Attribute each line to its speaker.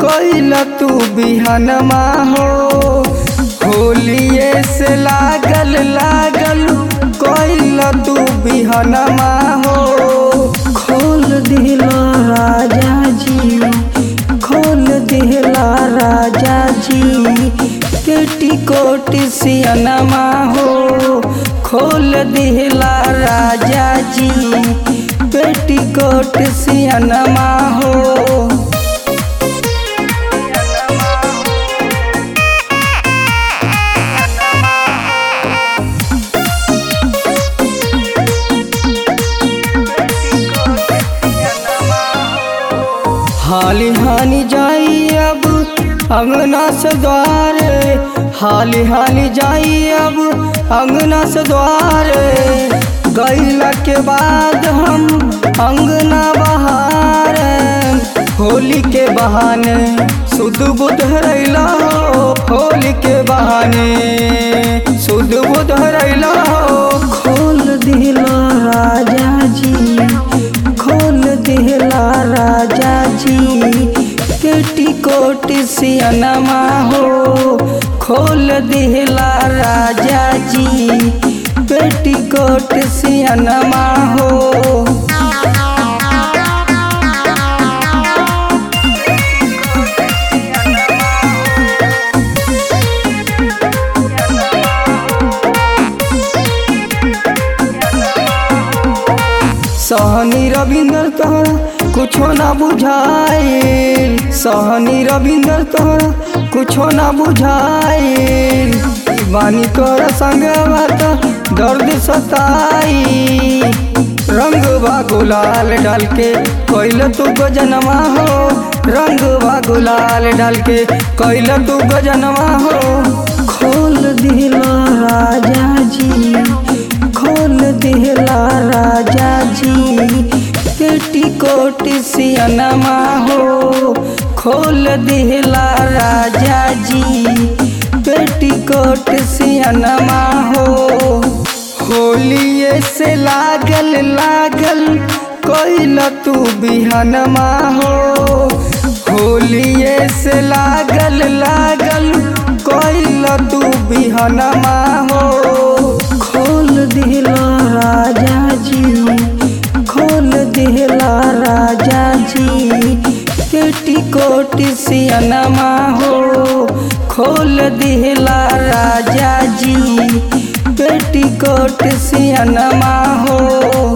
Speaker 1: कैल तू बिहनमा हो होलिए से लागल लागल कैल तू बिहनमा हो खोल दिला राजा जी खोल दिला राजा जी पेटीकोट सियनमा हो खोल दिला राजा जी पेटीकोट सियनमा हो हाली हाली जाई अब अंगना से द्वार हाली हाली जाई अब अंगना से द्वार गैला के बाद हम अंगना बहार होली के बहाने शुद्ध बुद्ध रैला हो होली के बहाने शुद्ध बुद्ध रैला हो खोल दिला राजा जी खोल दिला राजा जी पेटीकोट सियनमा हो खोल दिला राजा जी पेटीकोट सियनमा हो सहनी रविंदर तोहरा कुछो ना बुझाइल सहनी रविंदर तोहरा कुछो ना बुझाइल बानी तोरा संग बात दर्द सताई रंग बा गुलाल डाल के कैल तू गजनमा हो रंग बा गुलाल डाल के कैल तू गजनमा हो खोल दिला राजा जी खोल दिला राजा जी पेटीकोट सियनमा हो खोल दिला राजा जी पेटीकोट सियनमा हो होलिए से लागल लागल कैल तू बिहनमा हो होलिए से लागल लागल कैल तू बिहनमा हो खोल दिला राजा जी खोल दिला राजा जी पेटीकोट सियनमा हो खोल दिला राजा जी पेटीकोट सियनमा हो